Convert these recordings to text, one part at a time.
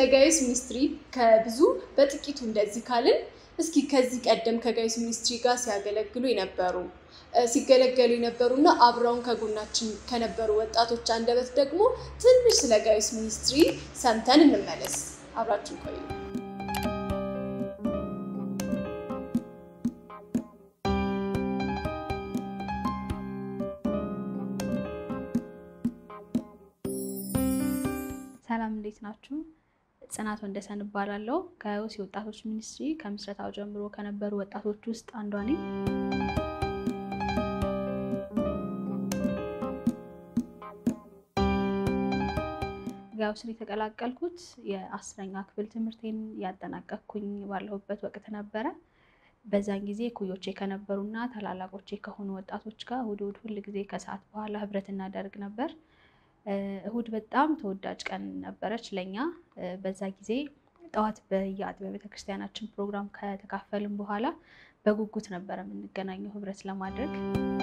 ጋይስ ሚኒስትሪ ከብዙ በጥቂቱ እንደዚህ ካልን እስኪ ከዚህ ቀደም ከጋይስ ሚኒስትሪ ጋር ሲያገለግሉ የነበሩ ሲገለገሉ የነበሩና አብረውን ከጎናችን ከነበሩ ወጣቶች አንደበት ደግሞ ትንሽ ስለ ጋይስ ሚኒስትሪ ሰምተን እንመለስ። አብራችን ቆዩ። ሰላም እንዴት ናችሁ? ጽናት ወንደሰን እባላለሁ። ከውስ የወጣቶች ሚኒስትሪ ከምስረታው ጀምሮ ከነበሩ ወጣቶች ውስጥ አንዷ ነኝ። ጋውስን የተቀላቀልኩት የአስረኛ ክፍል ትምህርቴን ያጠናቀቅኩኝ ባለሁበት ወቅት ነበረ። በዛን ጊዜ ኩዮቼ ከነበሩና ታላላቆቼ ከሆኑ ወጣቶች ጋር እሑድ እሑድ ሁል ጊዜ ከሰዓት በኋላ ህብረት እናደርግ ነበር። እሑድ በጣም ተወዳጅ ቀን ነበረች ለኛ። በዛ ጊዜ ጠዋት በየአጥቢያ ቤተክርስቲያናችን ፕሮግራም ከተካፈልን በኋላ በጉጉት ነበረ የምንገናኘው ህብረት ለማድረግ።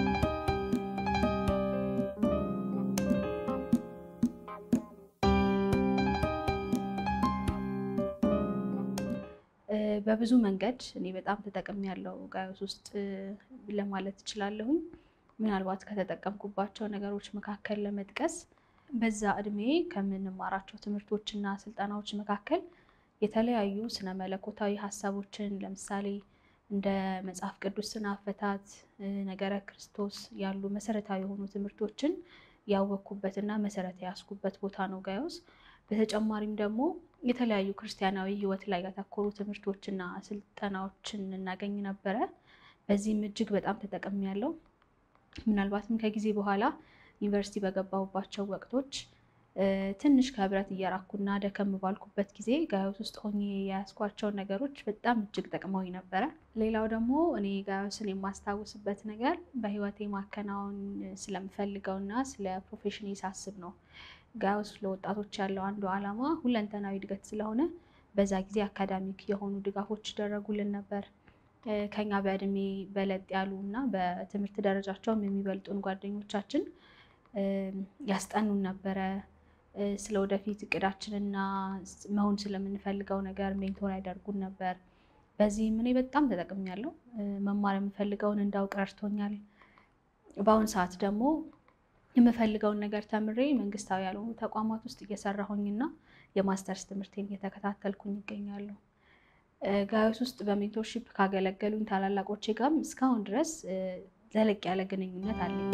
በብዙ መንገድ እኔ በጣም ተጠቅሜ ያለው ጋዮስ ውስጥ ለማለት እችላለሁኝ። ምናልባት ከተጠቀምኩባቸው ነገሮች መካከል ለመጥቀስ በዛ እድሜ ከምንማራቸው ትምህርቶችና ስልጠናዎች መካከል የተለያዩ ስነ መለኮታዊ ሀሳቦችን ለምሳሌ እንደ መጽሐፍ ቅዱስ ስነ አፈታት፣ ነገረ ክርስቶስ ያሉ መሰረታዊ የሆኑ ትምህርቶችን ያወቅኩበትና መሰረት የያዝኩበት ቦታ ነው ጋዮስ። በተጨማሪም ደግሞ የተለያዩ ክርስቲያናዊ ሕይወት ላይ ያተኮሩ ትምህርቶችና ስልጠናዎችን እናገኝ ነበረ። በዚህም እጅግ በጣም ተጠቅሜያለሁ። ምናልባትም ከጊዜ በኋላ ዩኒቨርሲቲ በገባሁባቸው ወቅቶች ትንሽ ከህብረት እየራኩና ደከም ባልኩበት ጊዜ ጋዮስ ውስጥ ሆኜ የያዝኳቸውን ነገሮች በጣም እጅግ ጠቅመውኝ ነበረ። ሌላው ደግሞ እኔ ጋዮስን የማስታውስበት ነገር በህይወቴ ማከናወን ስለምፈልገውና ስለ ፕሮፌሽን ሳስብ ነው። ጋዮስ ለወጣቶች ያለው አንዱ ዓላማ ሁለንተናዊ እድገት ስለሆነ በዛ ጊዜ አካዳሚክ የሆኑ ድጋፎች ይደረጉልን ነበር። ከኛ በእድሜ በለጥ ያሉ እና በትምህርት ደረጃቸውም የሚበልጡን ጓደኞቻችን ያስጠኑን ነበረ። ስለ ወደፊት እቅዳችንና መሆን ስለምንፈልገው ነገር ሜንቶር ያደርጉን ነበር። በዚህም እኔ በጣም ተጠቅሜያለሁ። መማር የምፈልገውን እንዳውቅ ረድቶኛል። በአሁን ሰዓት ደግሞ የምፈልገውን ነገር ተምሬ መንግስታዊ ያልሆኑ ተቋማት ውስጥ እየሰራሁኝና የማስተርስ ትምህርቴን እየተከታተልኩኝ ይገኛለሁ። ጋዮስ ውስጥ በሜንቶርሺፕ ካገለገሉኝ ታላላቆቼ ጋርም እስካሁን ድረስ ዘለቅ ያለ ግንኙነት አለኝ።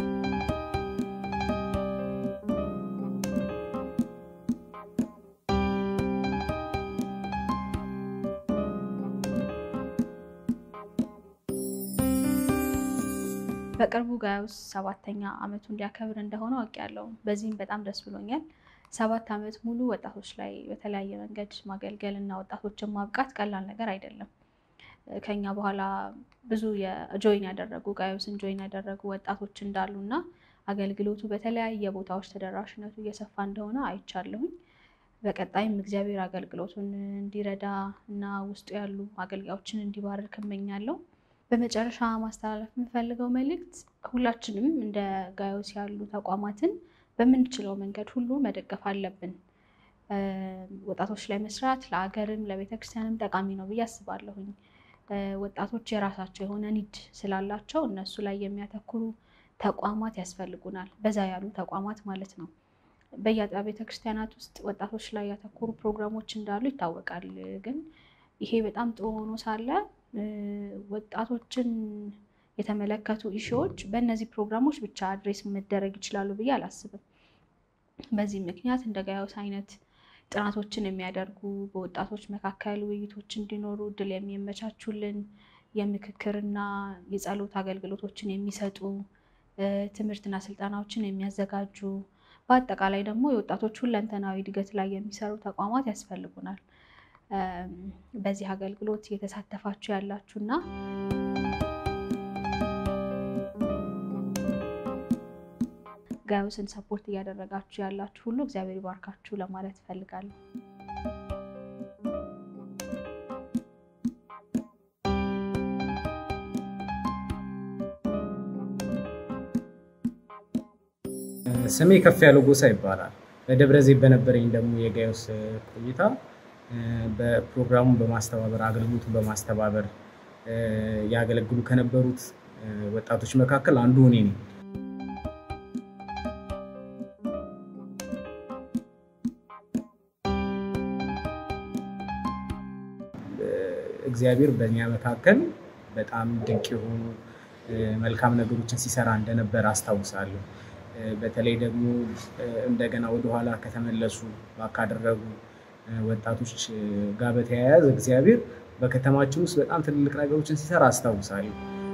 በቅርቡ ጋዮስ ሰባተኛ ዓመቱ እንዲያከብር እንደሆነ አውቄያለሁ። በዚህም በጣም ደስ ብሎኛል። ሰባት ዓመት ሙሉ ወጣቶች ላይ በተለያየ መንገድ ማገልገል እና ወጣቶችን ማብቃት ቀላል ነገር አይደለም። ከኛ በኋላ ብዙ የጆይን ያደረጉ ጋዮስን ጆይን ያደረጉ ወጣቶች እንዳሉ እና አገልግሎቱ በተለያየ ቦታዎች ተደራሽነቱ እየሰፋ እንደሆነ አይቻለሁኝ። በቀጣይም እግዚአብሔር አገልግሎቱን እንዲረዳ እና ውስጡ ያሉ አገልጋዮችን እንዲባርክ እመኛለሁ። በመጨረሻ ማስተላለፍ የምፈልገው መልእክት ሁላችንም እንደ ጋዮስ ያሉ ተቋማትን በምንችለው መንገድ ሁሉ መደገፍ አለብን። ወጣቶች ላይ መስራት ለሀገርም ለቤተክርስቲያንም ጠቃሚ ነው ብዬ አስባለሁኝ። ወጣቶች የራሳቸው የሆነ ኒድ ስላላቸው እነሱ ላይ የሚያተኩሩ ተቋማት ያስፈልጉናል። በዛ ያሉ ተቋማት ማለት ነው። በየአጥቢያ ቤተክርስቲያናት ውስጥ ወጣቶች ላይ ያተኮሩ ፕሮግራሞች እንዳሉ ይታወቃል። ግን ይሄ በጣም ጥሩ ሆኖ ሳለ ወጣቶችን የተመለከቱ ኢሹዎች በእነዚህ ፕሮግራሞች ብቻ አድሬስ መደረግ ይችላሉ ብዬ አላስብም። በዚህ ምክንያት እንደ ጋዮስ አይነት ጥናቶችን የሚያደርጉ በወጣቶች መካከል ውይይቶች እንዲኖሩ እድል የሚመቻቹልን የምክክርና የጸሎት አገልግሎቶችን የሚሰጡ ትምህርትና ስልጠናዎችን የሚያዘጋጁ በአጠቃላይ ደግሞ የወጣቶች ሁለንተናዊ እድገት ላይ የሚሰሩ ተቋማት ያስፈልጉናል። በዚህ አገልግሎት እየተሳተፋችሁ ያላችሁና ጋዮስን ሰፖርት እያደረጋችሁ ያላችሁ ሁሉ እግዚአብሔር ይባርካችሁ ለማለት እፈልጋለሁ። ስሜ ከፍ ያለው ጎሳ ይባላል። በደብረ ዘይት በነበረኝ ደግሞ የጋዮስ ቆይታ በፕሮግራሙን በማስተባበር አገልግሎቱን በማስተባበር ያገለግሉ ከነበሩት ወጣቶች መካከል አንዱ እኔ ነኝ። እግዚአብሔር በእኛ መካከል በጣም ድንቅ የሆኑ መልካም ነገሮችን ሲሰራ እንደነበር አስታውሳለሁ። በተለይ ደግሞ እንደገና ወደኋላ ከተመለሱ ካደረጉ ወጣቶች ጋር በተያያዘ እግዚአብሔር በከተማችን ውስጥ በጣም ትልልቅ ነገሮችን ሲሰራ አስታውሳለሁ።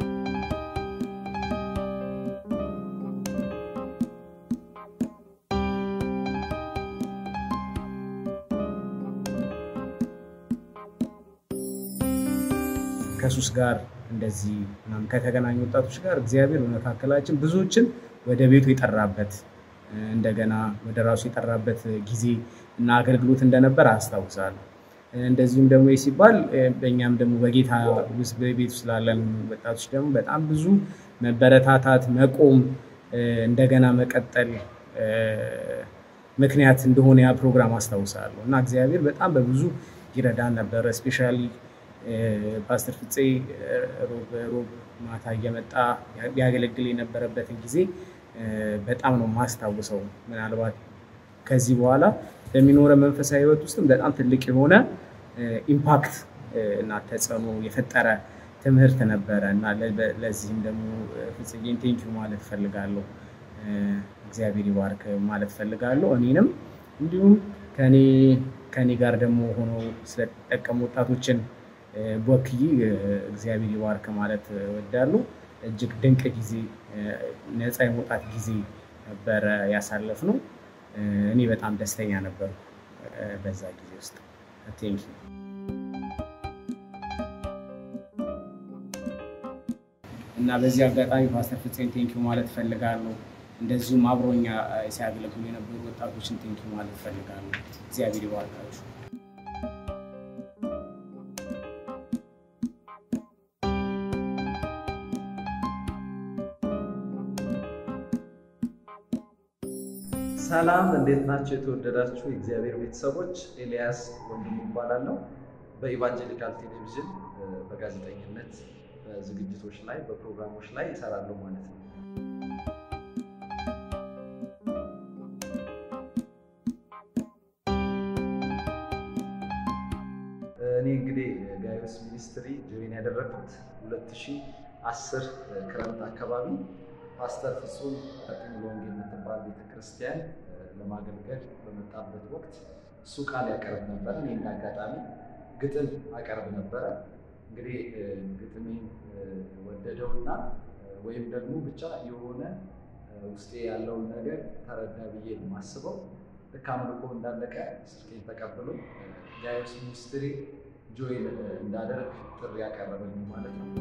ከሱስ ጋር እንደዚህ ምናምን ከተገናኙ ወጣቶች ጋር እግዚአብሔር በመካከላችን ብዙዎችን ወደ ቤቱ የጠራበት እንደገና ወደ ራሱ የጠራበት ጊዜ እና አገልግሎት እንደነበር አስታውሳለሁ። እንደዚሁም ደግሞ ሲባል በእኛም ደግሞ በጌታ ውስጥ በቤት ውስጥ ላለን ወጣቶች ደግሞ በጣም ብዙ መበረታታት፣ መቆም፣ እንደገና መቀጠል ምክንያት እንደሆነ ያ ፕሮግራም አስታውሳለሁ እና እግዚአብሔር በጣም በብዙ ይረዳን ነበረ። እስፔሻሊ ፓስተር ፍፄ ሮብ ማታ እየመጣ ያገለግል የነበረበትን ጊዜ በጣም ነው ማስታውሰው። ምናልባት ከዚህ በኋላ በሚኖረ መንፈሳዊ ሕይወት ውስጥም በጣም ትልቅ የሆነ ኢምፓክት እና ተጽዕኖ የፈጠረ ትምህርት ነበረ እና ለዚህም ደግሞ ፍጽጌን ቴንኪዩ ማለት እፈልጋለሁ። እግዚአብሔር ይባርክ ማለት እፈልጋለሁ። እኔንም እንዲሁም ከኔ ጋር ደግሞ ሆነው ስለተጠቀሙ ወጣቶችን ወክዬ እግዚአብሔር ይባርክ ማለት እወዳለሁ። እጅግ ድንቅ ጊዜ፣ ነፃ የመውጣት ጊዜ ነበረ ያሳለፍነው። እኔ በጣም ደስተኛ ነበርኩ በዛ ጊዜ ውስጥ። ቴንክ እና በዚህ አጋጣሚ ፓስተር ፍፄን ቴንኪዩ ማለት እፈልጋለሁ። እንደዚሁም አብሮኛ ሲያገለግሉ የነበሩ ወጣቶችን ቴንኪዩ ማለት እፈልጋለሁ። እግዚአብሔር ይባርካችሁ። ሰላም እንዴት ናቸው? የተወደዳችሁ የእግዚአብሔር ቤተሰቦች፣ ኤልያስ ወንድሙ እባላለሁ። በኢቫንጀሊካል ቴሌቪዥን በጋዜጠኝነት ዝግጅቶች ላይ በፕሮግራሞች ላይ እሰራለሁ ማለት ነው። እኔ እንግዲህ ጋዮስ ሚኒስትሪ ጆይን ያደረግኩት 2010 ክረምት አካባቢ ፓስተር ፍጹም ፈጥኝ ወንጌል የምትባል ቤተክርስቲያን ለማገልገል በመጣበት ወቅት እሱ ቃል ያቀርብ ነበረ። እኔ እንደ አጋጣሚ ግጥም አቀርብ ነበረ። እንግዲህ ግጥሜን ወደደውና ወይም ደግሞ ብቻ የሆነ ውስጤ ያለውን ነገር ተረዳ ብዬ የማስበው ልክ አምልኮ እንዳለቀ ስልኬን ተቀብሎ ጋዮስ ሚኒስትሪ ጆይን እንዳደርግ ጥሪ ያቀረበልኝ ማለት ነው።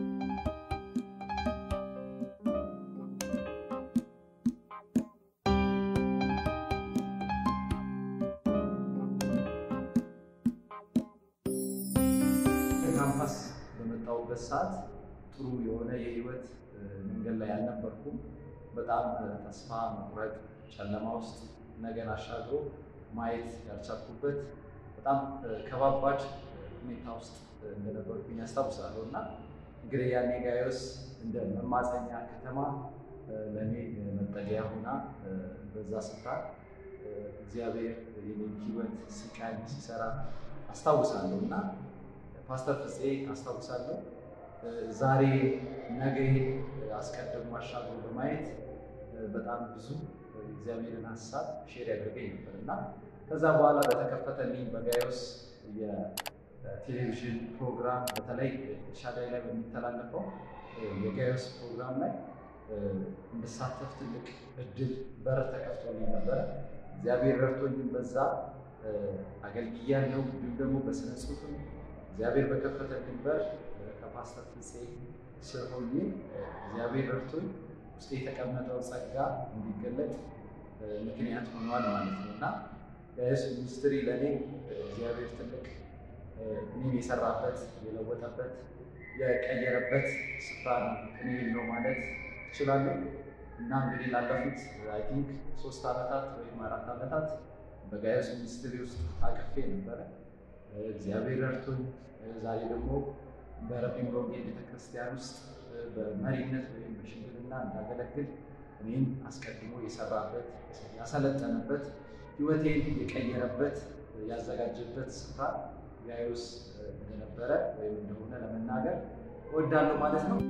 ካምፓስ በመጣሁበት ሰዓት ጥሩ የሆነ የህይወት መንገድ ላይ አልነበርኩም። በጣም ተስፋ መቁረጥ፣ ጨለማ ውስጥ ነገን አሻግሮ ማየት ያልቻልኩበት በጣም ከባባድ ሁኔታ ውስጥ እንደነበርኩኝ ያስታውሳለሁ እና እንግዲህ ያኔ ጋዮስ እንደ መማፀኛ ከተማ ለእኔ መጠለያ ሆና በዛ ስፍራ እግዚአብሔር የኔን ህይወት ሲቃኝ ሲሰራ አስታውሳለሁ እና ፓስተር ፍፄ አስታውሳለሁ ዛሬ ነገ አስቀድሞ አሻግሮ በማየት በጣም ብዙ እግዚአብሔርን ሀሳብ ሼር ያደርገኝ ነበር እና ከዛ በኋላ በተከፈተልኝ በጋዮስ የቴሌቪዥን ፕሮግራም በተለይ ሻዳይ ላይ በሚተላለፈው የጋዮስ ፕሮግራም ላይ እንድሳተፍ ትልቅ እድል በር ተከፍቶልኝ ነበረ። እግዚአብሔር ረድቶኝም በዛ አገልግያለሁ። እንዲሁም ደግሞ በስነ ጽሁፍም እግዚአብሔር በከፈተልኝ በር ከፓስተር ፍፄ ስር ሆኜ እግዚአብሔር ረድቶኝ ውስጥ የተቀመጠው ጸጋ እንዲገለጥ ምክንያት ሆኗል ማለት ነው እና ጋዮስ ሚኒስትሪ ለእኔ እግዚአብሔር ትልቅ እኔን የሰራበት የለወጠበት የቀየረበት ስፍራ ነው እኔ ነው ማለት እችላለሁ። እና እንግዲህ ላለፉት አይ ቲንክ ሶስት ዓመታት ወይም አራት ዓመታት በጋዮስ ሚኒስትሪ ውስጥ ታቅፌ ነበረ። እግዚአብሔር ረድቶኝ ዛሬ ደግሞ በረቢ ሙሉ ወንጌል ቤተክርስቲያን ውስጥ በመሪነት ወይም በሽምግልና እንዳገለግል እኔን አስቀድሞ የሰራበት ያሰለጠነበት ሕይወቴን የቀየረበት ያዘጋጀበት ስፍራ ጋዮስ እንደነበረ ወይም እንደሆነ ለመናገር እወዳለሁ ማለት ነው።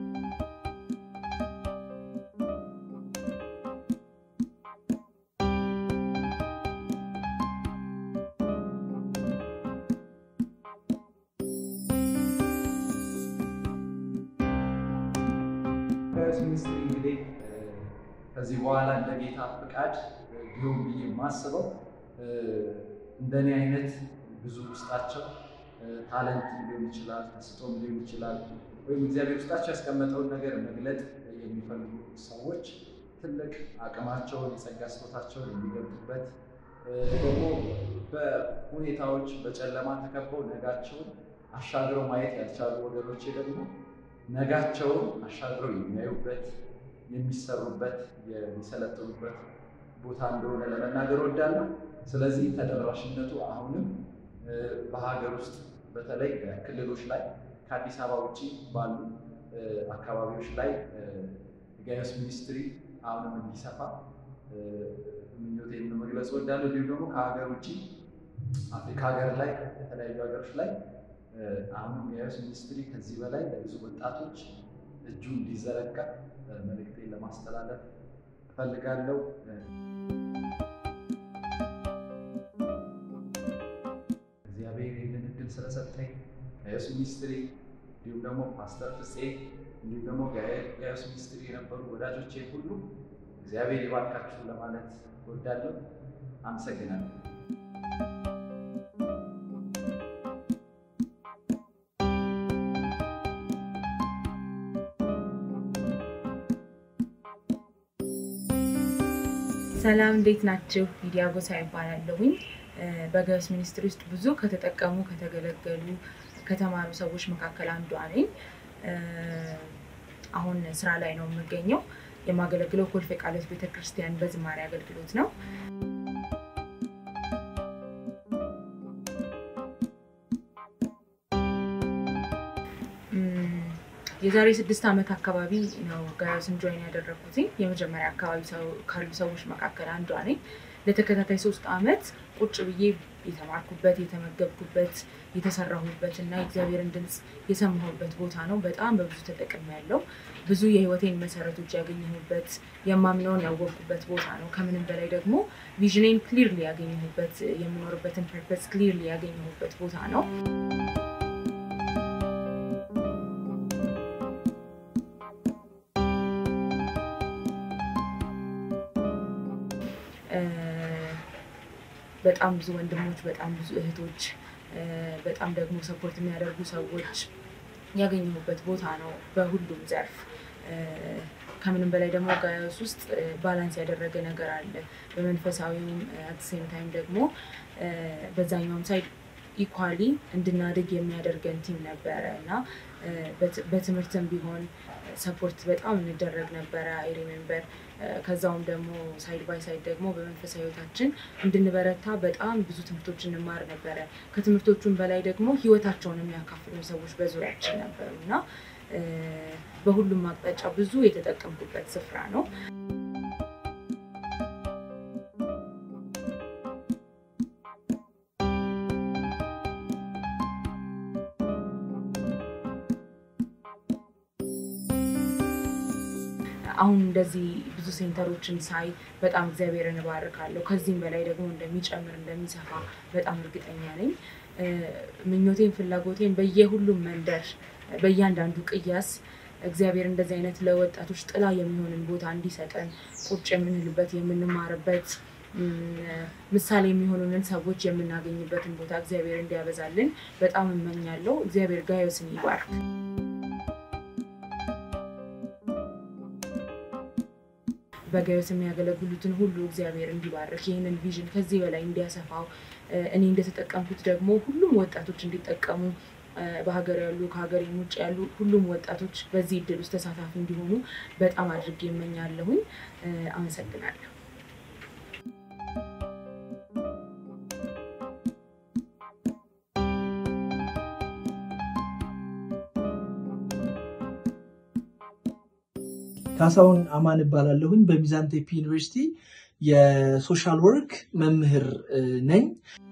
ጋዮስ ሚኒስትሪ እንግዲህ ከዚህ በኋላ እንደ ጌታ ፍቃድ ቢሆን ብዬ የማስበው እንደኔ አይነት ብዙ ውስጣቸው ታለንት ሊሆን ይችላል፣ ተስጦም ሊሆን ይችላል፣ ወይም እግዚአብሔር ውስጣቸው ያስቀመጠውን ነገር መግለጥ የሚፈልጉ ሰዎች ትልቅ አቅማቸውን የጸጋ ስጦታቸውን የሚገልጡበት ደግሞ በሁኔታዎች በጨለማ ተከበው ነጋቸውን አሻግረው ማየት ያልቻሉ ወገኖቼ ደግሞ ነጋቸውን አሻግረው የሚያዩበት የሚሰሩበት የሚሰለጥኑበት ቦታ እንደሆነ ለመናገር እወዳለሁ። ስለዚህ ተደራሽነቱ አሁንም በሀገር ውስጥ በተለይ ክልሎች ላይ ከአዲስ አበባ ውጭ ባሉ አካባቢዎች ላይ ጋዮስ ሚኒስትሪ አሁንም እንዲሰፋ ምኞቴን መግለጽ እወዳለሁ። እንዲሁም ደግሞ ከሀገር ውጭ አፍሪካ ሀገር ላይ የተለያዩ ሀገሮች ላይ አሁንም ጋዮስ ሚኒስትሪ ከዚህ በላይ ለብዙ ወጣቶች እጁ እንዲዘረጋ መልእክቴን ለማስተላለፍ እፈልጋለሁ። እግዚአብሔር ይህንን እድል ስለሰጠኝ ጋዮስ ሚኒስትሪ እንዲሁም ደግሞ ፓስተር ፍፄ እንዲሁም ደግሞ ጋዮስ ሚኒስትሪ የነበሩ ወዳጆቼ ሁሉ እግዚአብሔር ይባርካችሁ ለማለት እወዳለሁ። አመሰግናለሁ። ሰላም እንዴት ናችሁ? ሊዲያ ጎሳ ይባላለሁኝ። በጋዮስ ሚኒስትሪ ውስጥ ብዙ ከተጠቀሙ ከተገለገሉ ከተማሩ ሰዎች መካከል አንዷ ነኝ። አሁን ስራ ላይ ነው የምገኘው። የማገለግለው ኮልፌ ቃሎት ቤተክርስቲያን በዝማሬ አገልግሎት ነው። የዛሬ ስድስት ዓመት አካባቢ ነው ጋዮስን ጆይን ያደረግኩት። የመጀመሪያ አካባቢ ካሉ ሰዎች መካከል አንዷ ነኝ። ለተከታታይ ሶስት ዓመት ቁጭ ብዬ የተማርኩበት፣ የተመገብኩበት፣ የተሰራሁበት እና የእግዚአብሔርን ድምፅ የሰማሁበት ቦታ ነው። በጣም በብዙ ተጠቅሜያለሁ። ብዙ የህይወቴን መሰረቶች ያገኘሁበት፣ የማምነውን ያወቅኩበት ቦታ ነው። ከምንም በላይ ደግሞ ቪዥኔን ክሊርሊ ያገኘሁበት፣ የምኖርበትን ፐርፐስ ክሊርሊ ያገኘሁበት ቦታ ነው። በጣም ብዙ ወንድሞች፣ በጣም ብዙ እህቶች፣ በጣም ደግሞ ሰፖርት የሚያደርጉ ሰዎች ያገኘሁበት ቦታ ነው በሁሉም ዘርፍ። ከምንም በላይ ደግሞ ጋዮስ ውስጥ ባላንስ ያደረገ ነገር አለ። በመንፈሳዊውም አትሴም ታይም ደግሞ በዛኛውም ሳይድ ኢኳሊ እንድናድግ የሚያደርገን ቲም ነበረ እና በትምህርትም ቢሆን ሰፖርት በጣም እንደረግ ነበረ። አይ ሪሜምበር ከዛውም ደግሞ ሳይድ ባይ ሳይድ ደግሞ በመንፈሳዊ ህይወታችን እንድንበረታ በጣም ብዙ ትምህርቶች እንማር ነበረ። ከትምህርቶቹም በላይ ደግሞ ህይወታቸውን የሚያካፍሉ ሰዎች በዙሪያችን ነበሩ እና በሁሉም አቅጣጫ ብዙ የተጠቀምኩበት ስፍራ ነው። አሁን እንደዚህ ብዙ ሴንተሮችን ሳይ በጣም እግዚአብሔርን እባርካለሁ። ከዚህም በላይ ደግሞ እንደሚጨምር እንደሚሰፋ በጣም እርግጠኛ ነኝ። ምኞቴን፣ ፍላጎቴን በየሁሉም መንደር በእያንዳንዱ ቅያስ እግዚአብሔር እንደዚህ አይነት ለወጣቶች ጥላ የሚሆንን ቦታ እንዲሰጠን ቁጭ የምንልበት የምንማርበት ምሳሌ የሚሆኑንን ሰዎች የምናገኝበትን ቦታ እግዚአብሔር እንዲያበዛልን በጣም እመኛለሁ። እግዚአብሔር ጋዮስን ይባርክ። በጋዮስ የሚያገለግሉትን ሁሉ እግዚአብሔር እንዲባርክ ይህንን ቪዥን ከዚህ በላይ እንዲያሰፋው እኔ እንደተጠቀምኩት ደግሞ ሁሉም ወጣቶች እንዲጠቀሙ በሀገር ያሉ ከሀገር ውጭ ያሉ ሁሉም ወጣቶች በዚህ እድል ውስጥ ተሳታፊ እንዲሆኑ በጣም አድርጌ እመኛለሁኝ። አመሰግናለሁ። ካሳሁን አማን እባላለሁኝ። በሚዛን ቴፒ ዩኒቨርሲቲ የሶሻል ወርክ መምህር ነኝ።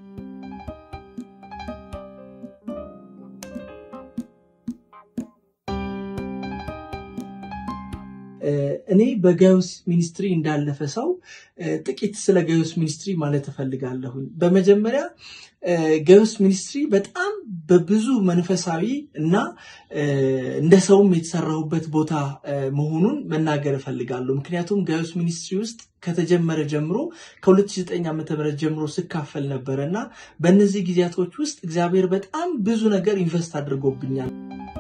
እኔ በጋዮስ ሚኒስትሪ እንዳለፈ ሰው ጥቂት ስለ ጋዮስ ሚኒስትሪ ማለት እፈልጋለሁኝ። በመጀመሪያ ጋዮስ ሚኒስትሪ በጣም በብዙ መንፈሳዊ እና እንደ ሰውም የተሰራሁበት ቦታ መሆኑን መናገር እፈልጋለሁ። ምክንያቱም ጋዮስ ሚኒስትሪ ውስጥ ከተጀመረ ጀምሮ ከ2009 ዓ.ም ጀምሮ ስካፈል ነበረ እና በእነዚህ ጊዜያቶች ውስጥ እግዚአብሔር በጣም ብዙ ነገር ኢንቨስት አድርጎብኛል።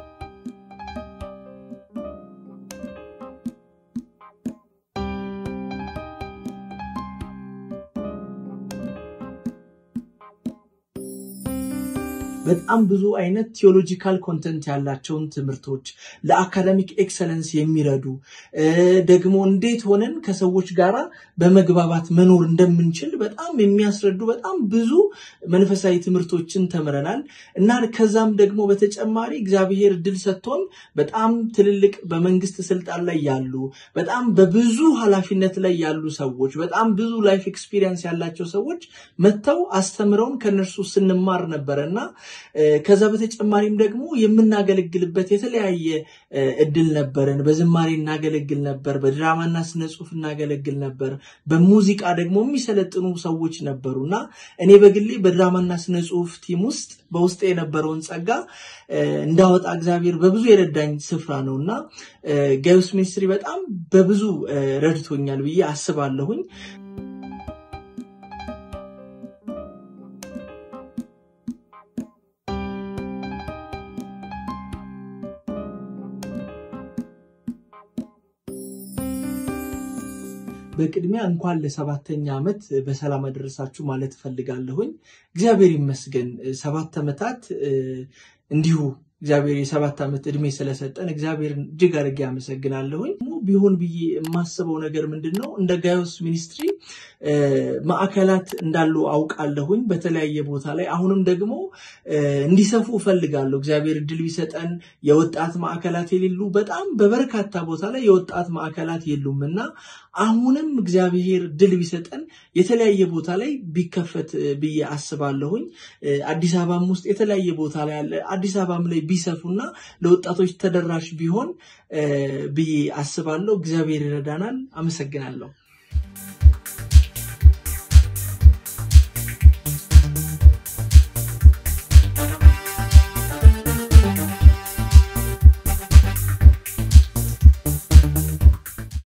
በጣም ብዙ አይነት ቴዎሎጂካል ኮንተንት ያላቸውን ትምህርቶች ለአካዳሚክ ኤክሰለንስ የሚረዱ ደግሞ እንዴት ሆነን ከሰዎች ጋራ በመግባባት መኖር እንደምንችል በጣም የሚያስረዱ በጣም ብዙ መንፈሳዊ ትምህርቶችን ተምረናል እና ከዛም ደግሞ በተጨማሪ እግዚአብሔር እድል ሰጥቶን በጣም ትልልቅ በመንግስት ስልጣን ላይ ያሉ በጣም በብዙ ኃላፊነት ላይ ያሉ ሰዎች በጣም ብዙ ላይፍ ኤክስፒሪየንስ ያላቸው ሰዎች መጥተው አስተምረውን ከነርሱ ስንማር ነበረ እና ከዛ በተጨማሪም ደግሞ የምናገለግልበት የተለያየ እድል ነበረን። በዝማሬ እናገለግል ነበር፣ በድራማና ስነ ጽሁፍ እናገለግል ነበር፣ በሙዚቃ ደግሞ የሚሰለጥኑ ሰዎች ነበሩ እና እኔ በግሌ በድራማና ስነ ጽሁፍ ቲም ውስጥ በውስጥ የነበረውን ጸጋ እንዳወጣ እግዚአብሔር በብዙ የረዳኝ ስፍራ ነው እና ጋዮስ ሚኒስትሪ በጣም በብዙ ረድቶኛል ብዬ አስባለሁኝ። በቅድሚያ እንኳን ለሰባተኛ ዓመት በሰላም አደረሳችሁ ማለት እፈልጋለሁኝ። እግዚአብሔር ይመስገን ሰባት ዓመታት እንዲሁ እግዚአብሔር የሰባት ዓመት እድሜ ስለሰጠን እግዚአብሔርን እጅግ አድርጌ አመሰግናለሁኝ። ቢሆን ብዬ የማስበው ነገር ምንድን ነው? እንደ ጋዮስ ሚኒስትሪ ማዕከላት እንዳሉ አውቃለሁኝ በተለያየ ቦታ ላይ። አሁንም ደግሞ እንዲሰፉ እፈልጋለሁ። እግዚአብሔር እድል ቢሰጠን የወጣት ማዕከላት የሌሉ በጣም በበርካታ ቦታ ላይ የወጣት ማዕከላት የሉም እና አሁንም እግዚአብሔር ድል ቢሰጠን የተለያየ ቦታ ላይ ቢከፈት ብዬ አስባለሁኝ። አዲስ አበባም ውስጥ የተለያየ ቦታ ላይ አለ። አዲስ አበባም ላይ ቢሰፉና ለወጣቶች ተደራሽ ቢሆን ብዬ አስባለሁ። እግዚአብሔር ይረዳናል። አመሰግናለሁ።